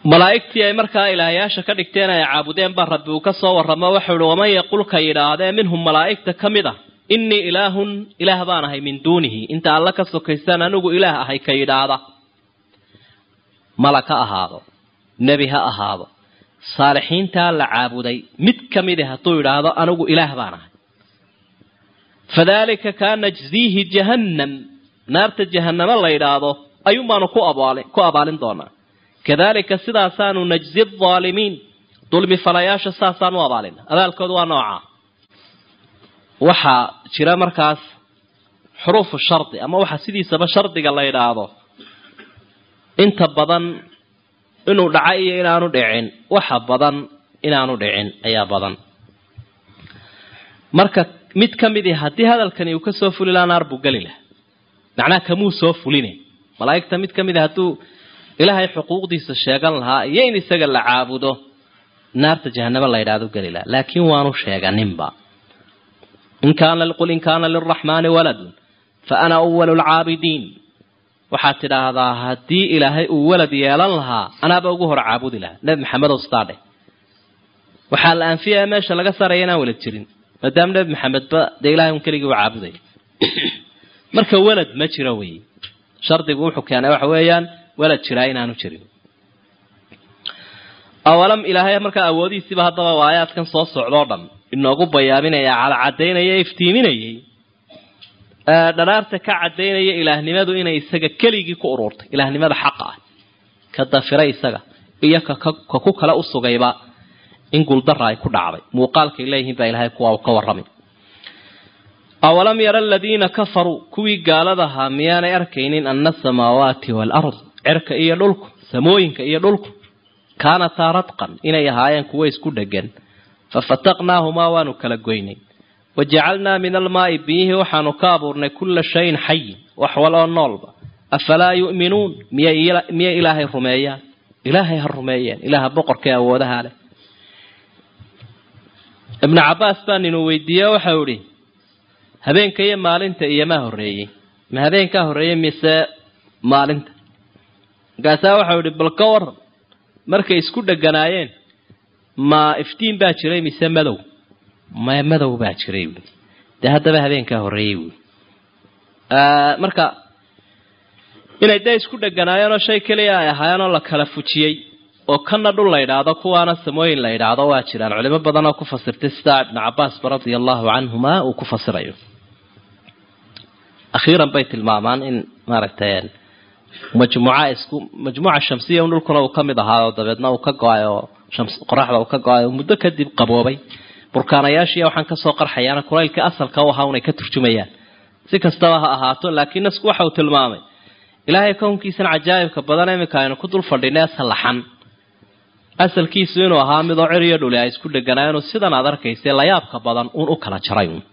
malaa'igtii ay markaa ilaahayaasha ka dhigteen ay caabudeen baa rabbi uu ka soo warramo waxau ihi waman yaqulka yidhaahdee minhum malaa'igta ka mid a innii ilaahun ilaah baan ahay min duunihi inta alla ka sokaystaan anigu ilaah ahay ka yidhaahda malag ha ahaado nebi ha ahaado saalixiintaa la caabuday mid ka midi hadduu yidhaahdo anigu ilaah baan ahay fadaalika kaa najziihi jahannam naarta jahannamo la yidhaahdo ayuun baanu ku abaali ku abaalin doonaa kadalika sidaasaanu najzi aalimiin dulmi falayaasha saasaan u abaalina abaalkoodu waa noocaa waxaa jira markaas xuruufu shardi ama waxaa sidiisaba shardiga la yidhaahdo inta badan inuu dhaca iyo inaanu dhicin waxa badan inaanu dhicin ayaa badan marka mid ka mid i haddii hadalkani uu ka soo fuli lahaa naar buu geli laha macnaha kamuu soo fuline malaa'igta mid ka mid a hadduu ilaahay xuquuqdiisa sheegan lahaa iyo in isaga la caabudo naarta jahanamo la yidhahdo geli laha laakiin waanu sheeganinba in kaana qul in kaana liraxmaani waladun fa ana awalu lcaabidiin waxaad tidhaahdaa haddii ilaahay uu walad yeelan lahaa anaaba ugu hor caabudi lahaa nebi maxamedow staadhe waxaa la anfiyaya meesha laga saaraya inaan walad jirin maadaama nebi maxamedba dee ilahay un keligii u caabudaya marka walad ma jiro wey shardigu wuxuu keenay waxa weeyaan walad jiraa inaanu jirin awalam ilaahay markaa awoodihiisiiba haddaba waayaadkan soo socdoo dhan inoogu bayaaminaya calacadaynaya iftiiminayay dharaarta ka cadaynaya ilaahnimadu inay isaga keligii ku ururtay ilaahnimada xaqa ah ka dafiray isaga iyo ka ku kale u sugayba in guuldara ay ku dhacday muuqaalkay leeyihiin baa ilahay kuwa ka warramay awalam yara aladiina kafaruu kuwii gaaladahaa miyaanay arkaynin ana asamaawaati waalard cerka iyo dhulku samooyinka iyo dhulku kaanataa radqan inay ahaayeen kuwo isku dhegan fafataqnaahumaa waanu kala goynay wajacalnaa min almaai biyihii waxaanu ka abuurnay kulla shayin xayin wax wal oo noolba afalaa yu'minuun miyay ilaahay rumeeyaan ilaahay ha rumeeyeen ilaaha boqorkae awoodaha leh ibnu cabbaas baa ninuu weydiiye waxau idhi habeenka iyo maalinta iyomaa horreeyey ma habeenkaa horreeyey mise maalinta markaasaa waxau idhi bal ka waran markay isku dheganaayeen ma iftiin baa jiray mise madow ma madow baa jiray buui dee haddaba habeenkaa horreeyey buui marka inay dee isku dheganaayeenoo shay keliya ay ahaayeenoo la kala fujiyey oo kana dhul la yidhaahdo kuwaana samooyin la yidhaahdo waa jiraan culimo badan oo ku fasirtay sidaa ibnu cabbaasba radia allahu canhuma uu ku fasirayo akhiiran bay tilmaamaan in maaragtay majmuuca isku majmuuca shamsiya un dhulkuna uu ka mid ahaa oo dabeedna uu ka go-ay oo qoraxda uu ka go-ay oo muddo kadib qaboobay burkaanayaashiiya waxaan kasoo qarxayaana kulaylkii asalka u ahaa unay ka turjumayaan si kastaba ha ahaato laakiin nasku waxa uu tilmaamay ilaahay kownkiisan cajaa'ibka badan iminka aynu ku dul fadhinay sallaxan asalkiisu inuu ahaa midoo cir iyo dhuli ay isku dheganaayeenoo sidan aad arkaysa layaabka badan uun u kala jaray uun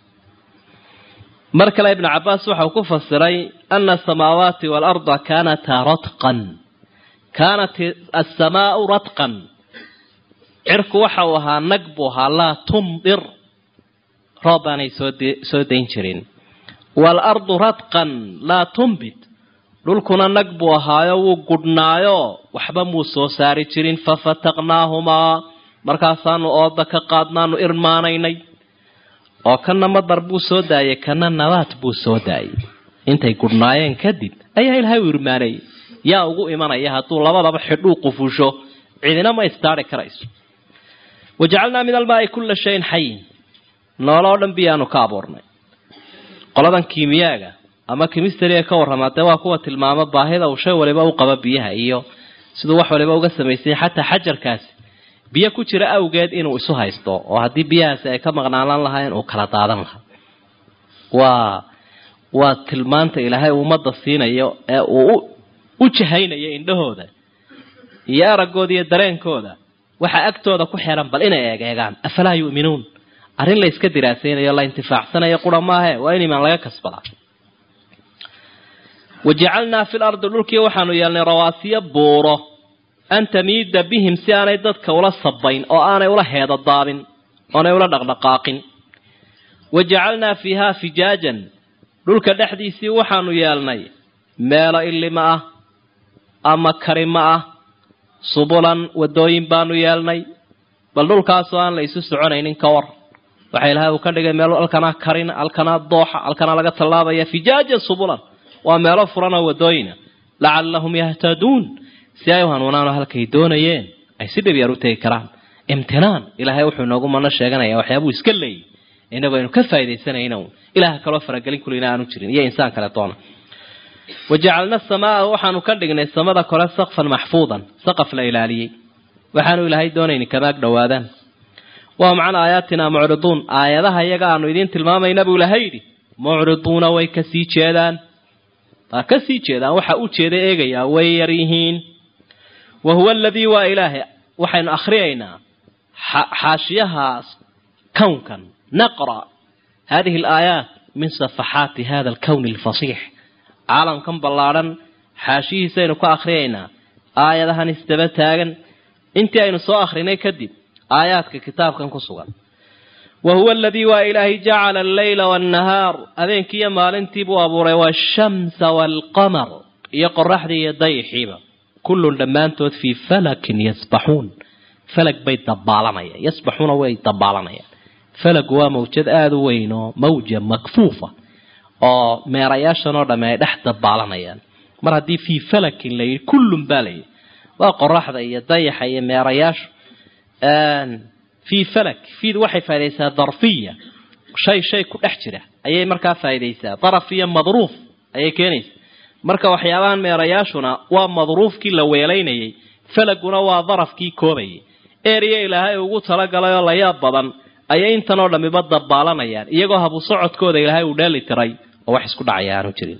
mar kale ibnu cabbaas waxau ku fasiray ana asamaawaati waalarda kaanataa radqan kaanat asamaau radqan cirku waxa uu ahaa nag buu ahaa laa tumdir roob baanay soosoo dayn jirin waalardu radqan laa tumbit dhulkuna nag buu ahaayo wuu gudhnaayo waxba muu soo saari jirin fafataqnaahumaa markaasaanu ooda ka qaadnaanu irmaanaynay oo kana madar buu soo daayay kana nabaad buu soo daayay intay gudhnaayeen kadib ayaa ilaahay u irmaanayay yaa ugu imanaya hadduu labadaba xidhuu qufusho cidina ma istaari karayso wajacalnaa min almaai kulla shayin xayin nooloo dhan biyaanu ka abuurnay qoladan kiimiyaaga ama kimistariga ka warramaa dee waa kuwa tilmaamo baahida uu shay waliba u qabo biyaha iyo siduu wax waliba uga samaysanya xataa xajarkaasi biyo ku jira awgeed inuu isu haysto oo haddii biyahaasi ay ka maqnaanan lahayn uu kala daadan lahaa waa waa tilmaanta ilaahay ummadda siinayo ee uu u jahaynayo indhahooda iyo araggooda iyo dareenkooda waxaa agtooda ku xeran bal inay eegeegaan afalaa yu'minuun arrin la yska diraasaynayo la intifaacsanayo qura maahe waa in imaan laga kasbadaa wajacalnaa fi lardi dhulkii waxaanu yeelnay rawaasiyo buuro an tamiida bihim si aanay dadka ula sabayn oo aanay ula heedadaabin oonay ula dhaqdhaqaaqin wajacalnaa fiihaa fijaajan dhulka dhexdiisii waxaanu yeelnay meelo illima ah ama karima ah subulan wadooyin baanu yeelnay bal dhulkaasoo aan la isu soconaynin ka war waxa ilahay uu ka dhigay meel alkanaa karin alkanaa dooxa alkanaa laga tallaabaya fijaajan subulan waa meelo furan oo wadooyina lacallahum yahtaduun si ay u hanuunaanoo halkay doonayeen ay si dhib yar u tegi karaan imtinaan ilaahay wuxuu inoogu mano sheeganaya waxyaabuu iska leeyay inagu aynu ka faaidaysanayna ilaah kaloo faragelin kulina aanu jirin iyo insaan kale toona wajacalna samaa waxaanu ka dhignay samada kore sakfan maxfuudan saqaf la ilaaliyey waxaanu ilaahay doonayni kamaag dhowaadaan waa macna aayaatina mucriduun aayadaha iyaga aanu idiin tilmaamayna buu ilahay yidhi mucriduuna way kasii jeedaan waa kasii jeedaan waxa u jeeda eegayaa way yar yihiin wa huwa aladii waa ilaahay waxaynu akhriyaynaa xaashiyaha kownkan naqra hadihi alaayaat min safaxaati hada alkowni alfasiix caalamkan ballaadhan xaashihiisaynu ka akhriyaynaa aayadahan isdaba taagan intii aynu soo akhrinay kadib aayaadka kitaabkan ku sugan wa huwa aladii waa ilaahay jacala alleyla waannahaar habeenkiiyo maalintii buu abuuray waashamsa waalqamar iyo qoraxdii iyo dayixiiba kullun dhammaantood fii falakin yasbaxuun falag bay dabaalanayaan yasbaxuuna way dabaalanayaan falagu waa mawjad aada u weyn oo mawja makfuufa oo meerayaashan oo dhamme ay dhex dabaalanayaan mar haddii fii falakin la yidhi kullun baa la yidhi waa qoraxda iyo dayaxa iyo meerayaashu fii falak fiid waxay faa'idaysaa darfiya shay shay ku dhex jira ayay markaa faa'idaysaa daraf iyo madruuf ayay keenaysaa marka waxyaabahan meerayaashuna waa madruufkii la weelaynayay falaguna waa darafkii koobayay eriya ilaahay ugu talagalay oo layaab badan ayay intan oo dhammiba dabaalanayaan iyagoo habu socodkooda ilaahay uu dheeli tiray oo wax isku dhacaya aanu jirin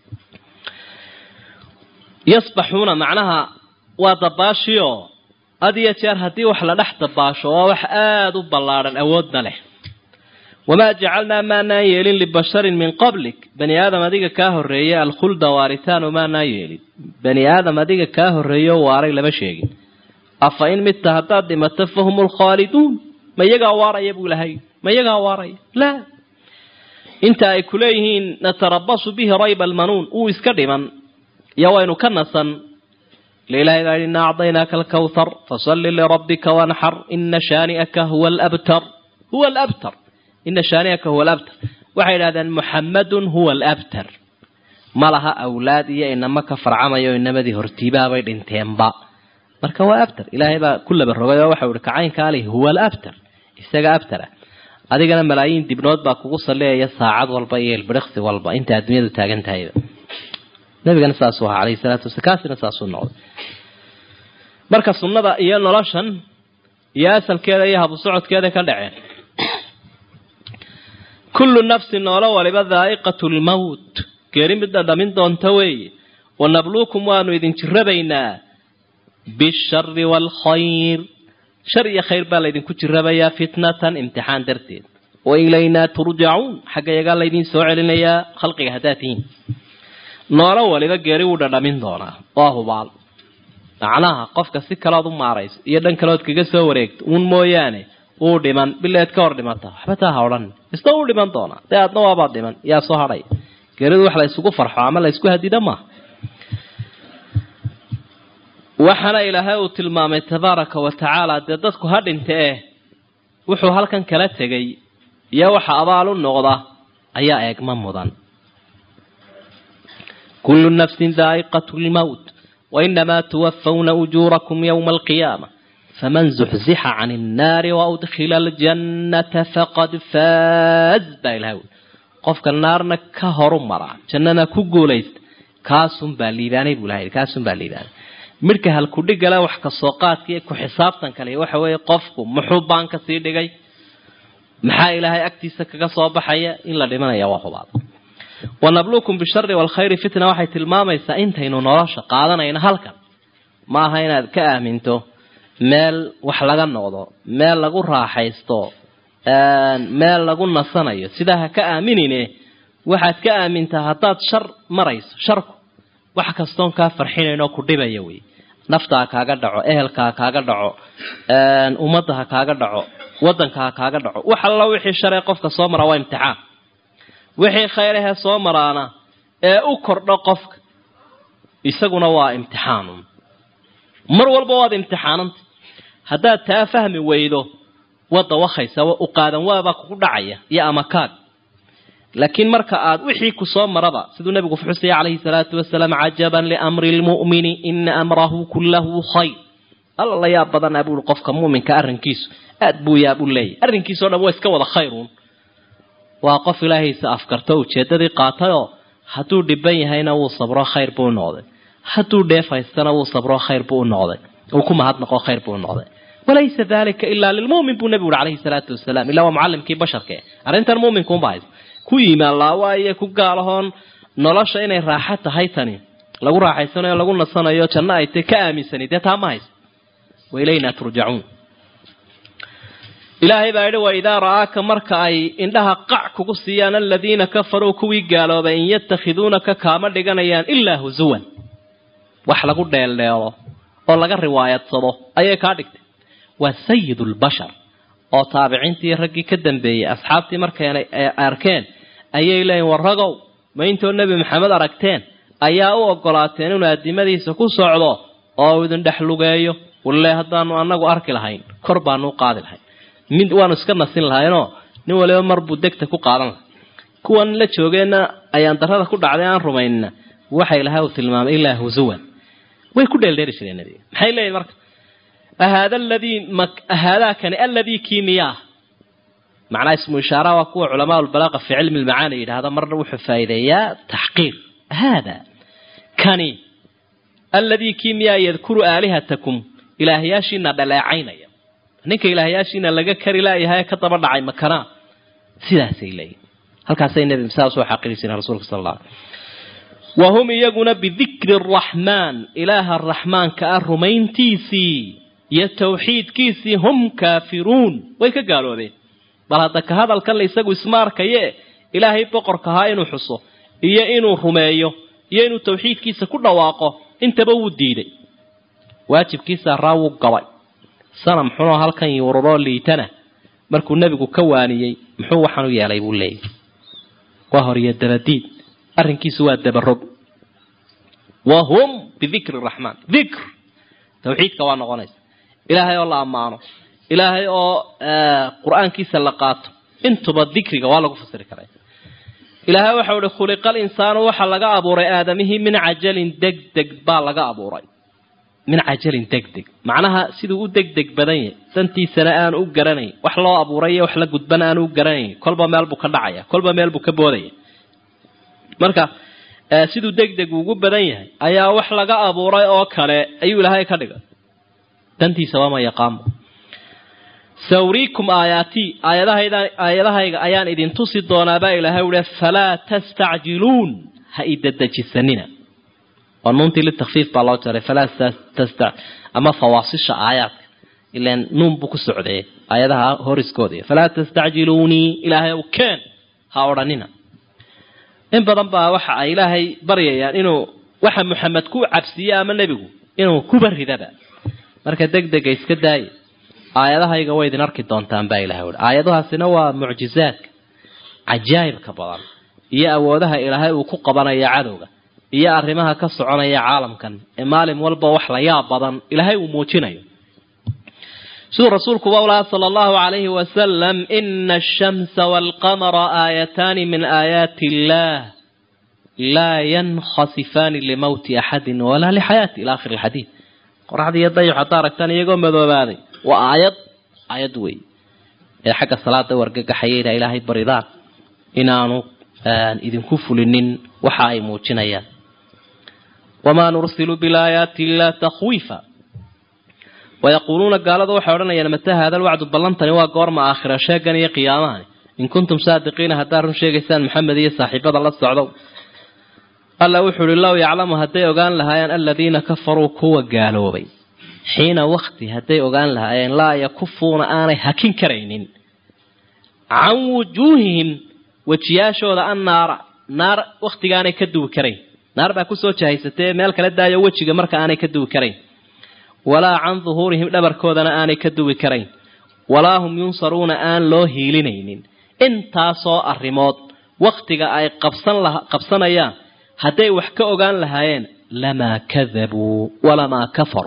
yasbaxuuna macnaha waa dabaashioo had iyo jeer haddii wax la dhex dabaasho waa wax aada u ballaadhan awoodna leh wamaa jacalnaa maanaan yeelin libasharin min qablik bani aadam adiga kaa horreeye alkhulda waaritaanu maanaan yeelin bani aadam adiga kaa horreeyo waaray lama sheegin afa in midta haddaad dhimato fahum lkhaaliduun ma iyagaa waaraya buu ilahay ma iyagaa waaraya laa inta ay kuleeyihiin natarabasu bihi rayba almanuun uu iska dhiman iyo waynu ka nasan lilahay baa ina acdaynaaka alkawthar fasalli lirabbika wanxar ina shaani'aka huwa alabtar huwa alabtar ina shaani'aka huwa alabtar waxay idhahdeen muxammadun huwa alabtar ma laha awlaad iyo inama ka farcamayo inamadii hortiibaabay dhinteenba marka waa abtar ilaahay baa ku laba rogay oo waxau ihi kacaynka alih huwa alabtar isaga abtara adigana malaayiin dibnood baa kugu salleeyaya saacad walba iyo ilbiriqsi walba inta adduunyadu taagan tahayba nabigana saasuu ahaa alayhi salaatu wasala kaasina saasuu noqday marka sunnada iyo noloshan iyo asalkeeda iyo habu socodkeeda ka dhaceen kullu nafsin noolo waliba daa'iqatu lmowt geeri midda dhamin doonta weeye wanabluukum waanu idin jirabaynaa bishari waalkhayr shar iyo khayr baa laydinku jirabayaa fitnatan imtixaan darteed wa ilaynaa turjacuun xagga yagaa laydin soo celinayaa khalqiga haddaad tihiin noolo waliba geeri wuu dhadhamin doonaa waa hubaal macnaha qofka si kalood u maarayso iyo dhan kalood kaga soo wareegto uun mooyaane wuu dhiman bileed ka hor dhimata waxba taa ha odhan isna wuu dhiman doonaa dee aadna waabaad dhiman yaa soo hadhay geeridu wax la isugu farxo ama la ysku hadida maaha waxaana ilaahay uu tilmaamay tabaaraka wa tacaala dee dadku ha dhinta eh wuxuu halkan kala tegay iyo waxa abaal u noqda ayaa eegma mudan kullu nafsin daa'iqatu lmowt wainamaa tuwafawna ujuurakum yowma alqiyaama faman zuxzixa can innaari waudkhila aljannata faqad faaz baa ilahay ui qofka naarna ka horu mara jannana ku guulaysta kaasunbaa liibaanay buu ilahay kaasunbaa liibaanay midhka halkudhigale wax kasoo qaadkaiyo ku xisaabtan kale waxa weeye qofku muxuu baan ka sii dhigay maxaa ilaahay agtiisa kaga soo baxaya in la dhimanaya waa hubaad wanabluukum bishari waalkhayri fitna waxay tilmaamaysaa intaynu nolosha qaadanayno halkan ma aha inaad ka aaminto meel wax laga noqdo meel lagu raaxaysto meel lagu nasanayo sidaa ha ka aaminine waxaad ka aamintaa haddaad shar marayso sharku wax kastoon kaa farxinaynoo ku dhibaya wey nafta ha kaaga dhaco ehelka ha kaaga dhaco ummadda ha kaaga dhaco waddanka ha kaaga dhaco wax alla wixii sharee qofka soo mara waa imtixaan wixii khayrahe soo maraana ee u kordho qofka isaguna waa imtixaanun mar walba waad imtixaananta haddaad taa fahmi weydo wadda wakaysa u qaadan waabaa kugu dhacaya iyo amakaag laakiin marka aad wixii ku soo maraba siduu nabigu xusaya calayhi salaatu wasalaam cajaban liamri lmu'mini ina amrahu kullahu khayr alla la yaab badanaa buui qofka muminka arrinkiisu aad buu yaab u leeyahy arrinkiisao dhan waa iska wada khayruun waa qof ilaahaysa afkarto ujeedadii qaatayoo hadduu dhiban yahayna wuu sabro khayr buu u noqday hadduu dheef haystana wuu sabro khayr buu u noqday uu ku mahadnaqo khayr buu u noqday walaysa dalika ilaa lilmumin buu nabigu uri calayhi salaatu wasalaam ilaa waa mucallimkii basharka arrintan muminkuunba haysa ku yimaan laawaaye ku gaalahoon nolosha inay raaxo tahay tani lagu raaxaysanayo lagu nasanayo janno ay tay ka aaminsani dee taa ma haysa wailayna turjacuun ilaahay baa yidhi waidaa ra'aaka marka ay indhaha qac kugu siiyaan aladiina kafaruu kuwii gaaloobay in yatakhiduunaka kaama dhiganayaan ilaa husuwan wax lagu dheeldheelo oo laga riwaayadsado ayay kaa dhigtay waa sayid lbashar oo taabiciintii raggii ka dambeeyey asxaabtii markay arkeen ayay leeyiin warragow ma intoo nebi maxamed aragteen ayaa u ogolaateen inuu addimadiisa ku socdo oo idin dhex lugeeyo walle haddaanu anagu arki lahayn kor baanu u qaadi lahayn mid waanu iska nasin lahaynoo nin waliba mar buu degta ku qaadan lahay kuwan la joogeenna ayaan darada ku dhacday aan rumaynina waxay lahaa uu tilmaamay ilaa husuwan way ku dheeldheeri jireen nabiga maxay leeyihin marka ahaada aladii ahaadaakani aladii kii miyaah macnaa ismu ishaaraha waa kuwa culamaa lbalaaqa fi cilmi lmacaani yidhaahda marna wuxuu faa'iideeyaa taxqiir haada kani aladii kii miyaa yadkuru aalihatakum ilaahyaashiina dhaleecaynaya ninka ilaahyaashiina laga kari laayahay ka daba dhacay makanaa sidaasay leeyihin halkaasay nebi saa soo xaqiri jireen rasuulka sal alla wa hum iyaguna bidikri araxmaan ilaaha raxmaanka ah rumayntiisii iyo tawxiidkiisii hum kaafiruun way ka gaaloobeen bal hadda ka hadalkan la isagu isma arkaye ilaahay boqorka ahaa inuu xuso iyo inuu rumeeyo iyo inuu tawxiidkiisa ku dhawaaqo intaba wuu diiday waajibkiisa raa wuu gabay sanam xunoo halkan yuururoo liitana markuu nebigu ka waaniyey muxuu waxaan u yeelay buu leeyahy waa horiyo dabadiid arrinkiisu waa dabarog wa hum bidikri raxmaan dikr tawxiidka waa noqonaysa ilaahay oo la ammaano ilaahay oo qur-aankiisa la qaato intuba dikriga waa lagu fasiri karaa ilaahay waxau ihi khuliqa alinsaanu waxaa laga abuuray aadamihii min cajalin degdeg baa laga abuuray min cajalin degdeg macnaha siduu u degdeg badan yahay dantiisana aanu u garanayn wax loo abuuray iyo wax la gudbana aanu u garanayn kolba meel buu ka dhacaya kolba meel buu ka boodaya marka siduu degdeg ugu badan yahay ayaa wax laga abuuray oo kale ayuu ilaahay ka dhigay dantiisa waama yaqaamo sawriikum aayaatii aayadahayda aayadahayga ayaan idin tusi doonaabaa ilaahay uhi falaa tastacjiluun ha idedejisanina oo nuuntii litakfiif baa loo jaray falaa tasta ama fawaasisha aayaadka ilan nuun buu ku socdee aayadaha horiskooda falaa tastacjiluunii ilaahay ow keen ha odhanina in badan baa waxa ay ilaahay baryayaan inuu waxa maxamed ku cabsiiye ama nebigu inuu kuba ridaba marka degdega iska daaya aayadahayga way idin arki doontaan baa ilahay uhi aayadahaasina waa mucjizaadka cajaa'ibka badan iyo awoodaha ilaahay uu ku qabanaya cadowga iyo arrimaha ka soconaya caalamkan ee maalin walba wax la yaab badan ilaahay uu muujinayo siduu rasuulku ba ulahaa sala allahu calayhi wasalam ina ashamsa waalqamara aayataani min aayaati illaah laa yankhasifaani limowti axadin walaa lixayaati ila akhiri alxadiid qoraxda iyo dayux haddaa aragtaan iyagoo madoobaaday waa aayad aayad wey ee xagga salaada wargagaxayayna ilaahay baridaan inaanu idinku fulinin waxa ay muujinayaan wamaa nursilu bilaayaati illaa takhwiifa wayaquuluuna gaaladu waxay odhanayaan mata haada alwacdu ballantani waa goorma aakhira sheegan iyo qiyaamahani in kuntum saadiqiina haddaad run sheegaysaan maxamed iyo saaxiibada la socdow alla wuxuu uhi low yaclamu hadday ogaan lahaayeen aladiina kafaruu kuwa gaaloobay xiina wakti hadday ogaan lahaayeen laa yakufuuna aanay hakin karaynin can wujuuhihim wejiyaashooda an naara naar wakhtigaanay ka duwi karayn naar baa kusoo jahaysatee meel kala daayo wejiga marka aanay ka duwi karayn walaa can duhuurihim dhabarkoodana aanay ka duwi karayn walaa hum yunsaruuna aan loo hiilinaynin intaasoo arrimood wakhtiga ay qabsan qabsanayaan hadday wax ka ogaan lahaayeen lamaa kadabuu walamaa kafaruu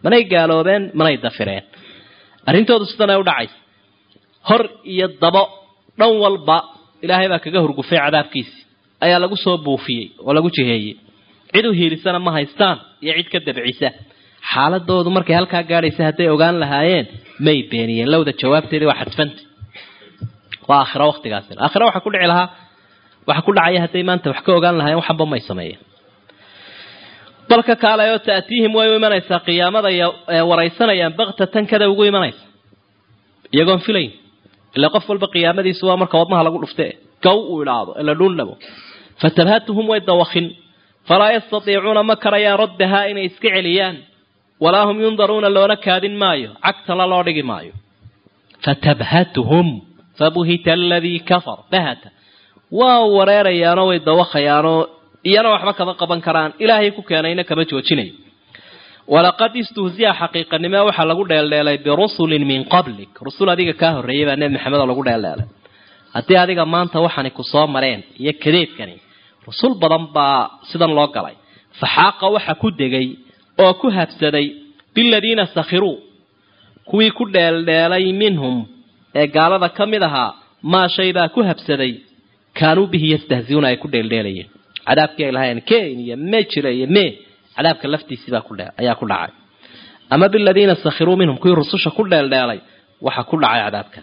manay gaaloobeen manay dafireen arrintoodu sidanay u dhacaysa hor iyo dabo dhan walba ilaahay baa kaga hurgufay cadaabkiisi ayaa lagu soo buufiyey oo lagu jiheeyey cid u hiilisana ma haystaan iyo cid ka dabcisa xaaladoodu markay halkaa gaadhaysa hadday ogaan lahaayeen may beeniyeen lowda jawaabteedii waa xadfanta waa aakhiro waktigaasina aakhiro waxaa ku dhici lahaa waxa ku dhacaya hadday maanta wax ka ogaan lahaayeen waxanba may sameeyeen balka kaalayoo ta'tiihim way u imanaysaa qiyaamada waraysanayaan baktatan kada ugu imanaysa iyagoon filayn ila qof walba qiyaamadiisu waa marka wadnaha lagu dhufte gow uu idhaahdo ila dhuundhabo fatabhatuhum way dawakin falaa yastatiicuuna ma karayaan raddahaa inay iska celiyaan walaa hum yundaruuna loona kaadin maayo cagtala loo dhigi maayo fatabhatuhum fabuhita aladii kafar bahata waa wareerayaanoo way dawakhayaanoo iyana waxba kama qaban karaan ilaahay ku keenayna kama joojinayo walaqad istuhziya xaqiiqanimo waxaa lagu dheeldheelay birusulin min qablik rusul adiga kaa horreeyay baa nebi maxamed oo lagu dheeldheelay haddii adiga maanta waxani ku soo mareen iyo kadeedkani rusul badan baa sidan loo galay faxaaqa waxa ku degay oo ku habsaday biladiina sakhiruu kuwii ku dheeldheelay minhum ee gaalada ka mid ahaa maa shay baa ku habsaday kaanuu bihi yastahziuuna ay ku dheeldheelayeen cadaabkii ay lahayn ken iyo me jira iyo me cadaabka laftiisibaa ku ayaa ku dhacay ama biladiina sakhiruu minhum kuwii rususha ku dheeldheelay waxa ku dhacay cadaabka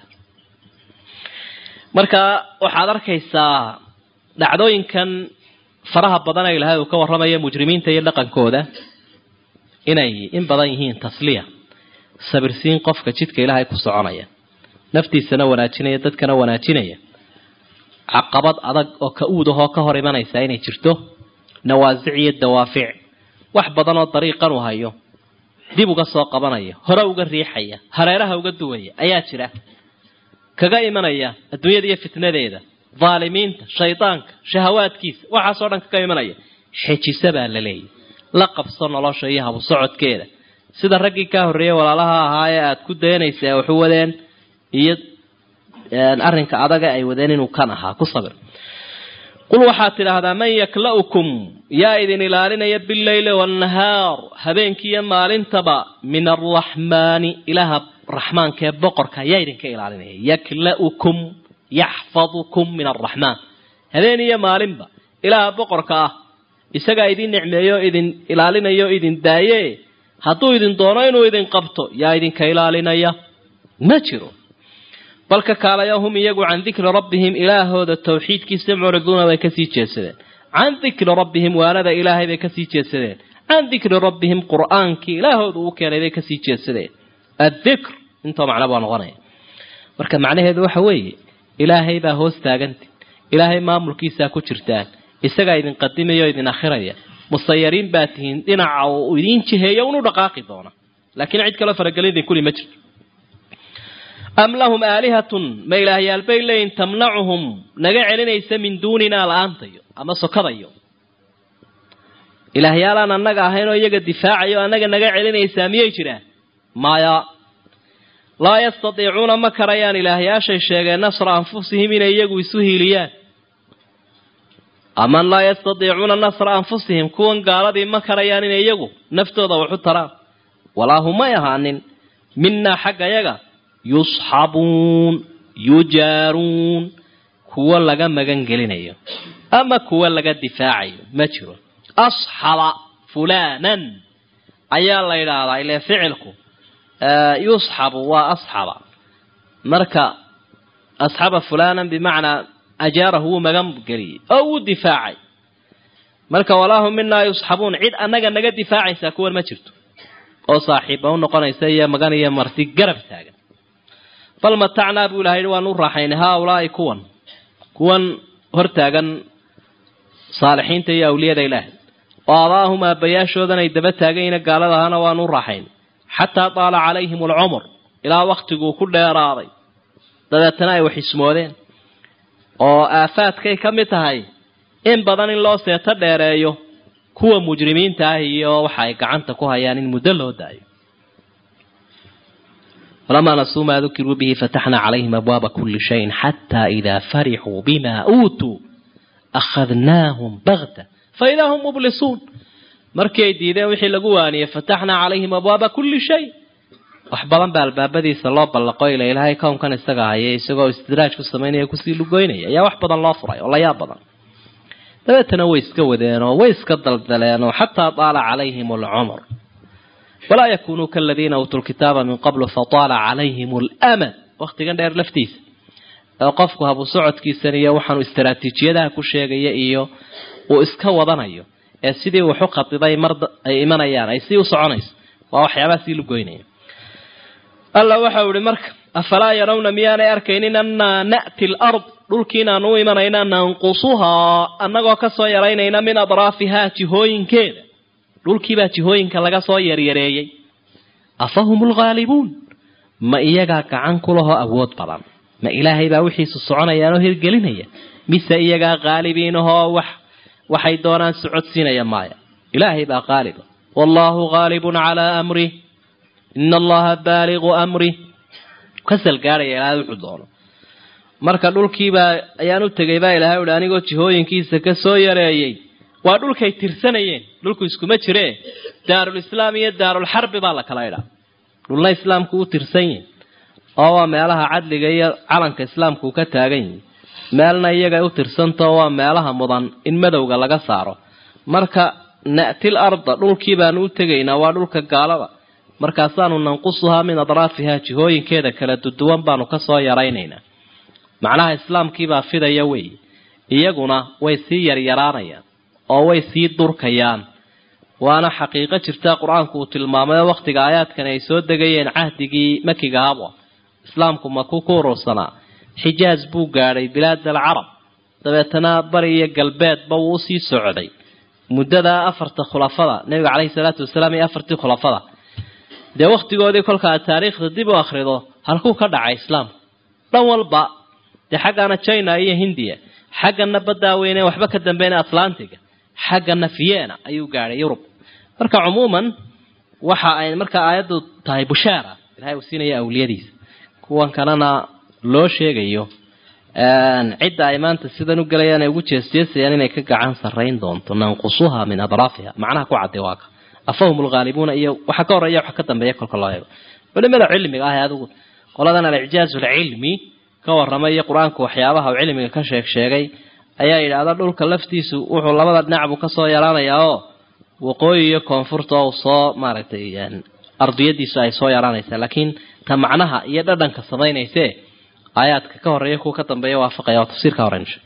marka waxaad arkaysaa dhacdooyinkan faraha badan ee ilaahay uu ka warramaya mujrimiinta iyo dhaqankooda inay in badan yihiin tasliya sabirsiin qofka jidka ilaahay ku soconaya naftiisana wanaajinaya dadkana wanaajinaya caqabad adag oo ka uudahoo ka hor imanaysa inay jirto nawaasic iyo dawaafic wax badan oo dariiqan uu hayo dib uga soo qabanaya hore uga riixaya hareeraha uga duwaya ayaa jira kaga imanaya adduunyada iyo fitnadeeda dhaalimiinta shaydaanka shahawaadkiisa waxaasoo dhan kaga imanaya xejisa baa la leeyahy la qabso nolosha iyo habu socodkeeda sida raggii kaa horreeyey walaalaha ahaa ee aada ku dayanaysa ee waxu wadeen iyo arrinka adaga ay wadeen inuu kan ahaa ku sabir qul waxaad tidhaahdaa man yakla'ukum yaa idin ilaalinaya bileyli waannahaar habeenkiiyo maalintaba min arraxmaani ilaaha raxmaankaee boqorka yaa idinka ilaalinaya yakla'ukum yaxfadukum min arraxmaan habeen iyo maalinba ilaaha boqorka ah isagaa idin nicmeeyo idin ilaalinayo idin daaye hadduu idin doono inuu idin qabto yaa idinka ilaalinaya ma jiro balka kaalayo hum iyagu can dikri rabbihim ilaahooda tawxiidkiisa mucriduuna bay kasii jeedsadeen can dikri rabbihim waanada ilaahay bay kasii jeedsadeen can dikri rabbihim qur'aankii ilaahooda uu keenay bay kasii jeedsadeen addikr intoo macno baa noqonaya marka macnaheedu waxa weeye ilaahay baa hoos taaganta ilaahay maamulkiisaa ku jirtaan isagaa idin qadimaya o idin akhiraya musayariin baa tihiin dhinaca uu idiin jiheeyo unu dhaqaaqi doona laakiin cid kaloo faragelin idin kuli ma jirto am lahum aalihatun ma ilaahyaal bay leeyihin tamnacuhum naga celinaysa min duuninaa la-aantayo ama sokadayo ilaahyaalaan annaga ahayn oo iyaga difaacayo annaga naga celinaysaa miyay jiraan maya laa yastatiicuuna ma karayaan ilaahyaashay sheegeen nasra anfusihim inay iyagu isu hiiliyaan aman laa yastatiicuuna nasra anfusihim kuwan gaaladii ma karayaan inay iyagu naftooda waxu taraan walaa humay ahaanin minaa xagga yaga yusxabuun yujaaruun kuwo laga magan gelinayo ama kuwo laga difaacayo ma jiro asxaba fulanan ayaa la yidhaahdaa ile ficilku yusxabu waa asxaba marka asxaba fulanan bimacnaa ajaarahu wuu magan geliyey oo wuu difaacay marka walaahum minaa yusxabuun cid annaga naga difaacaysaa kuwan ma jirto oo saaxiiba u noqonaysa iyo magan iyo marti garab taagan bal matacnaa buu ilahay waanu raaxaynay haaulaai kuwan kuwan hortaagan saalixiinta iyo awliyada ilaahay oo aabaahum aabbayaashoodan ay daba taaganyina gaalada ahana waanu raaxaynay xataa taala calayhim alcumur ilaa waktiguu ku dheeraaday dabeetana ay wax ismoodeen oo aafaadkay ka mid tahay in badan in loo seeto dheereeyo kuwa mujrimiinta ah iyo waxa ay gacanta ku hayaan in muddo loo daayo falamaa nasuu maa dukiruu bihi fataxnaa calayhim abwaaba kuli shayin xataa idaa farixuu bima uutuu akhadnaahum bagta faidaa hum mublisuun markii ay diideen wixii lagu waaniyey fataxnaa calayhim abwaaba kulli shay wax badan baa albaabadiisa loo ballaqo ila ilaahay kownkan isaga hayay isagoo istidraaj ku samaynaya kusii lugoynaya ayaa wax badan loo furay oo layaab badan dabeetana way iska wadeenoo way iska daldaleenoo xataa daala calayhim alcumr walaa yakunuu kaladiina uutuu lkitaaba min qablu fataala calayhim alamad waktigan dheer laftiisa oo qofku habu socodkiisan iyo waxaanu istaraatiijiyadaha ku sheegaya iyo uu iska wadanayo ee sidii waxu khadiday mar ay imanayaan ay sii u soconayso waa waxyaabaha sii lugoynaya alla waxau ihi marka afalaa yarawna miyaanay arkaynin annaa na'ti alard dhulkii inaanu u imanayna nanqusuhaa annagoo kasoo yaraynayna min adraafihaa jihooyinkeeda dhulkiibaa jihooyinka laga soo yaryareeyey afahum lghaalibuun ma iyagaa gacan ku lahoo awood badan ma ilaahay baa wixiisu soconayaanoo hirgelinaya mise iyagaa qaalibiinahoo wax waxay doonaan socodsiinaya maaya ilaahay baa qaaliba wallaahu haalibun calaa amrih ina allaha baaligu amrih kasal gaadhaya ilaahay wuxuu doono marka dhulkiibaa ayaan u tegay baa ilaahay uhi anigoo jihooyinkiisa ka soo yareeyey waa dhulkay tirsanayeen dhulku iskuma jiree daarulislaam iyo daarulxarbi baa la kala idhaa dhulna islaamku u tirsan yihin oo waa meelaha cadliga iyo calanka islaamku uu ka taagan yihi meelna iyaga u tirsantao waa meelaha mudan in madowga laga saaro marka na'til arda dhulkii baanu u tegaynaa waa dhulka gaalada markaasaanu nanqusuhaa min adraafihaa jihooyinkeeda kala duduwan baanu kasoo yaraynaynaa macnaha islaamkiibaa fidaya wey iyaguna way sii yaryaraanayaan oo way sii durkayaan waana xaqiiqo jirta qur-aanku uu tilmaamay wakhtiga aayaadkani ay soo degayeen cahdigii makiga habwa islaamku maku ku urursanaa xijaaj buu gaadhay bilaad alcarab dabeetana bari iyo galbeedba wuu usii socday muddada afarta khulafada nebiga caleyhi salaatu wasalaam iyo afartii khulafada dee wakhtigoodii kolka aad taariikhda dib u akhrido halkuu ka dhacay islaamku dhan walba dee xaggana china iyo hindiya xaggana baddaa weyne waxba ka dambeyn atlantiga xaggana vienna ayuu gaadhay yurub marka cumuuman waxa ay marka aayaddu tahay bushaara ilahay uu siinaya awliyadiisa kuwan kalena loo sheegayo cidda ay maanta sidan u gelayaan ay ugu jeesjeesayaan inay ka gacan sarrayn doonto nanqusuha min adraafiha macnaha ku cadday waaka afahum lghaalibuuna iyo waxa ka horeeya waxa ka dambeeya kolka loo eego culimada cilmiga ah ee adigu qoladan alicjaaz alcilmi ka warramay iyo qur-aanku waxyaabaha uu cilmiga ka sheeg sheegay ayaa yidhaahda dhulka laftiisu wuxuu labada dhinac buu kasoo yaraanayaa oo waqooyi iyo koonfurta uu soo maaragtay ardiyadiisu ay soo yaraanaysaa laakiin ta macnaha iyo dhadhanka samaynayse aayaadka ka horeeya kuwa ka dambeeya waafaqaya waa tafsiirka hore insha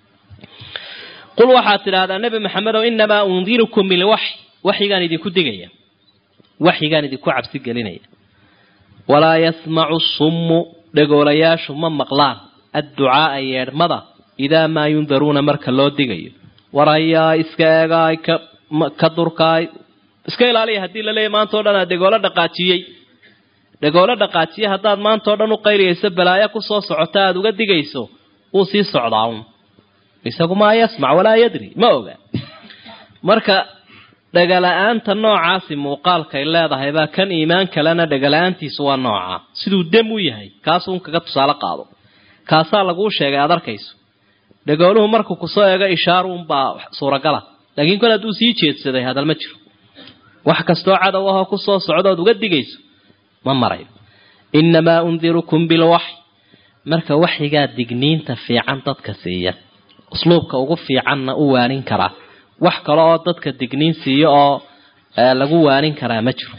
qul waxaad tidhahdaa nebi maxamedow inamaa undirukum bilwaxy waxyigaan idinku digaya waxyigaan idinku cabsi gelinaya walaa yasmacu summu dhegoolayaashu ma maqlaan adducaaa yeedhmada idaa maa yundaruuna marka loo digayo war hayaa iska eegaay ka durkaay iska ilaaliya haddii laleeyahy maanta o dhan aa dhegoolo dhaqaajiyey dhegoolo dhaqaajiye haddaad maanta o dhan u qayliyayso balaayo kusoo socota aada uga digayso wuu sii socdaa un isagu maa yasmac walaa yadri ma oga marka dhegala-aanta noocaasi muuqaalkay leedahay baa kan iimaan kalena dhegala-aantiisu waa noocaa siduu dem u yahay kaasuun kaga tusaale qaado kaasaa laguu sheegay aad arkayso dhegooluhu markuu kusoo eego ishaaruunbaa suuragala laakiin kol hadduu sii jeedsaday hadal ma jiro wax kastoo cadow ahoo kusoo socdood uga digayso ma marayo innamaa undirukum bilwaxy marka waxyigaa digniinta fiican dadka siiya usluubka ugu fiicanna u waanin karaa wax kale oo dadka digniin siiyo oo lagu waanin karaa ma jiro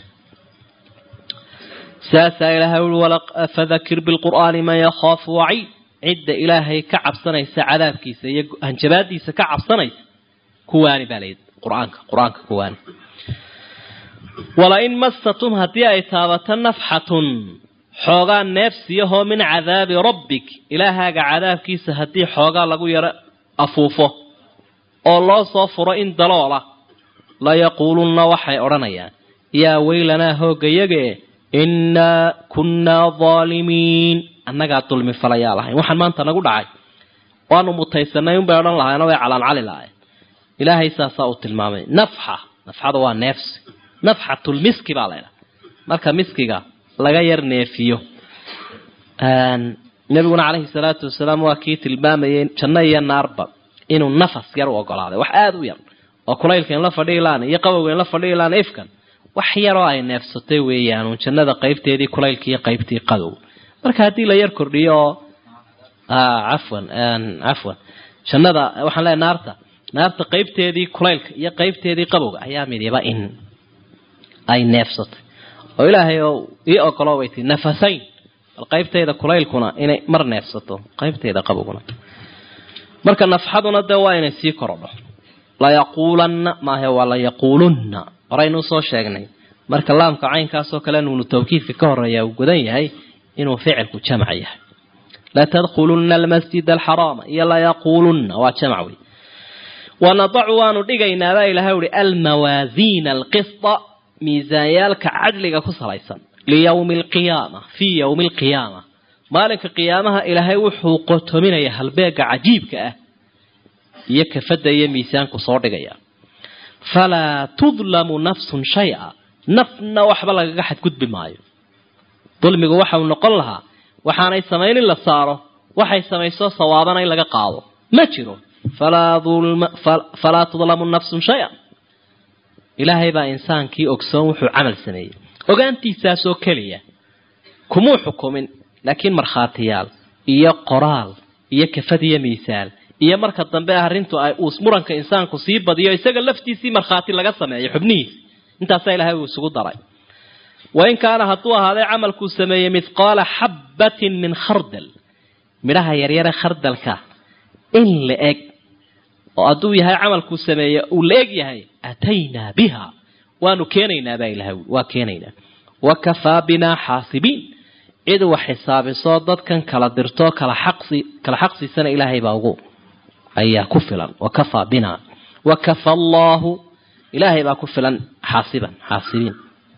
saasaa ilaahay ui fadakir bilqur'aani man yakhaafu waciid cidda ilaahay ka cabsanaysa cadaabkiisa iyo hanjabaadiisa ka cabsanaysa kuwaani baa layidhi qur-aanka qur-aanka kuwaani walain massatum haddii ay taabato nafxatun xoogaa neefsiyahoo min cadaabi rabbik ilaahaaga cadaabkiisa haddii xoogaa lagu yaro afuufo oo loo soo furo in daloola layaquulunna waxay odhanayaan yaa weylanaa hoogayage innaa kunnaa daalimiin annagaa dulmi falayaa lahayn waxaan maanta nagu dhacay waanu mutaysanay unbay odhan lahayn way calaancali lahayn ilaahay saasaa uu tilmaamay nafxa nafxada waa neefsi nafxatulmiski baa laydhaha marka miskiga laga yar neefiyo nabiguna caleyhi salaatu wasalaam waa kii tilmaamayay janno iyo naarba inuu nafas yar u ogolaaday wax aada u yar oo kulaylka in la fadhihi laan iyo qabowga in la fadhihi laan ifkan wax yaroo ay neefsatay weeyaan uun jannada qaybteedii kulaylka iyo qaybtii qadow marka haddii la yar kordhiyo oo cafwan cafwan jannada waxaan leeay naarta naarta qaybteedii kulaylka iyo qaybteedii qabowga ayaa midiba in ay neefsatay oo ilaahay oo ii ogolo bay tii nafasayn bal qaybtayda kulaylkuna inay mar neefsato qaybtayda qabowguna marka nafxaduna dee waa inay sii korodho layaquulanna maahe waa layaquulunna horaynu usoo sheegnay marka laamka caynkaasoo kale nuunu tawkiidka ka horeeya uu gudan yahay inuu ficilku jamc yahay latadkhulunna almasjid alxaraama iyo layaquulunna waa jamc wey wanadacu waanu dhigaynaabaa ilahay uhi almawaasiina alqisda miisaanyaalka cadliga ku salaysan liyawmi alqiyaama fii yowmi alqiyaama maalinka qiyaamaha ilaahay wuxuu qotominaya halbeega cajiibka ah iyo kafadda iyo miisaanku soo dhigaya falaa tudlamu nafsun shay-a nafna waxba lagaga xadgudbi maayo dulmigu waxau noqon lahaa waxaanay samayn in la saaro waxay samayso sawaabana in laga qaado ma jiro falaa tudlamu nafsun shay-a ilaahay baa insaankii ogsoon wuxuu camal sameeyey ogaantiisaasoo keliya kumuu xukumin laakiin markhaatiyaal iyo qoraal iyo kafad iyo miisaal iyo marka dambe arrintu ay uus muranka insaanku sii badiyo isaga laftiisii markhaati laga sameeyo xubnihiisa intaasaa ilaahay uu isugu daray wain kaana hadduu ahaaday camalkuu sameeyey mithqaala xabbatin min khardal midhaha yaryare khardalka in la eg oo hadduu yahay camalkuu sameeye uu la eg yahay ataynaa biha waanu keenaynaa baa ilahay waa keenaynaa wakafaa binaa xaasibiin cid wax xisaabisoo dadkan kala dirtoo kala xaqsi kala xaqsiisana ilaahay baa ugu ayaa ku filan wakafaa binaa wakafa allaahu ilaahay baa ku filan xaasiban xaasibiin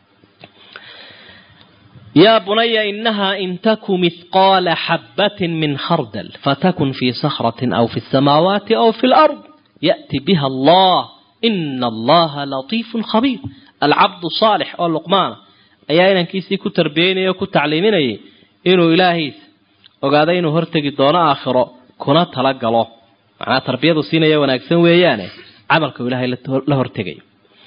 yaa bunaya inahaa in taku mithqaala xabbatin min khardal fatakun fii sakhratin aw fi samaawaati aw fi lard ya'ti biha allah ina allaha latiifun khabiir alcabdu saalix oo luqmaana ayaa inankiisii ku tarbiyeynaya o ku tacliiminayay inuu ilaahiisa ogaado inuu hortegi doono aakhiro kuna tala galo macnaa tarbiyadu siinaya wanaagsan weeyaane camalka uu ilaahay la hortegayo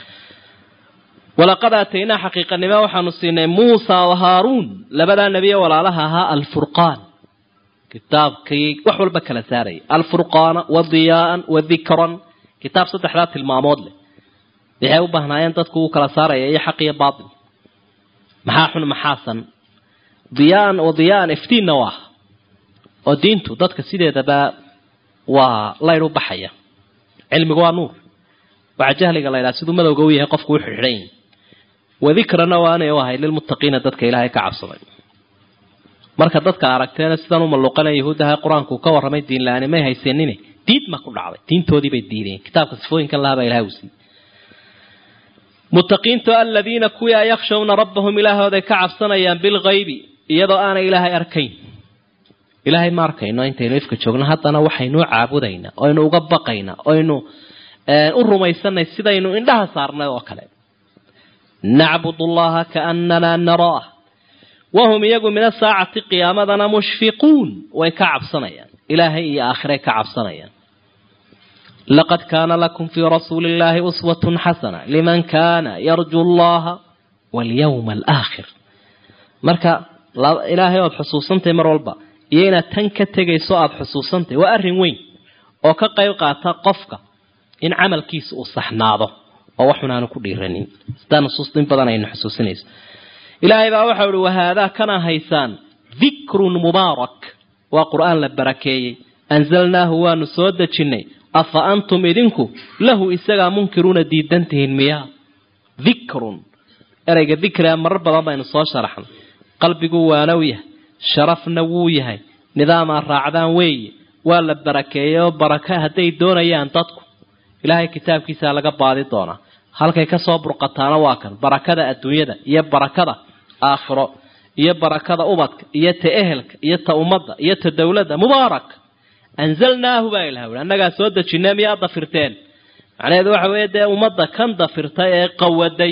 walaqad aataynaa xaqiiqanimo waxaanu siinay muusa wa haaruun labadaa nebiye walaalaha ahaa alfurqaan kitaabkii wax walba kala saarayay alfurqaana wa diyaaan wa dikran kitaab saddexdaa tilmaamood leh waxay u baahnaayeen dadku uu kala saaraya iyo xaq iyo baatil maxaa xun maxaasan diyaan wa diyaan iftiinna waa oo diintu dadka sideedaba waa layr u baxaya cilmigu waa nuur waxaa jahliga la ydhaha siduu madowga u yahay qofku u xidxidhan yahi wadikrana waanay u ahay lilmuttaqiina dadka ilaahay ka cabsaday marka dadka aragteena sidaan u malluuqanaya yahuudaha qur-aanku ka warramay diin la-aani may haysanine diid ma ku dhacday diintoodii bay diideen kitaabka sifooyinkan lahabaa ilahay u siiyey muttaqiintu aladiina kuwii yakhshawna rabbahum ilaahooday ka cabsanayaan bilgaybi iyadoo aanay ilaahay arkayn ilaahay ma arkayno intaynu ifka joogno haddana waxaynuu caabudaynaa oynu uga baqaynaa oynu u rumaysanay sidaynu indhaha saarnay oo kale nacbud allaha kaanana naraah wahum iyagu min asaacati qiyaamadana mushfiquun way ka cabsanayaan ilaahay iyo aakhiray ka cabsanayaan laqad kaana lakum fii rasuuli illahi uswatun xasana liman kana yarju allaha walyawma alaakhir marka ilaahay oad xusuusantahay mar walba iyo inaad tan ka tegayso aada xusuusantahay waa arrin weyn oo ka qayb qaata qofka in camalkiisa uu saxnaado oo waxun aanu ku dhiiranin sidaa nusuus in badan aynu xusuusinayso ilaahay baa waxau ihi wahaadaa kana haysaan dikrun mubaarak waa qur-aan la barakeeyey anzalnaahu waanu soo dejinnay afa antum idinku lahu isagaa munkiruuna diidantihiin miyaa dikrun ereyga dikriga marar badan baynu soo sharaxnay qalbiguu waanow yahay sharafna wuu yahay nidaamaa raacdaan weeye waa la barakeeyey oo baraka hadday doonayaan dadku ilaahay kitaabkiisaa laga baadi doonaa halkay kasoo burqataana waa kan barakada adduunyada iyo barakada aakhiro iyo barakada ubadka iyo ta ehelka iyo ta ummadda iyo ta dowladda mubaarak anzalnaahu baa ilaha ui annagaa soo dejinay miyaa dafirteen macnaheedu waxa weeye dee ummadda kan dafirtay ee qawaday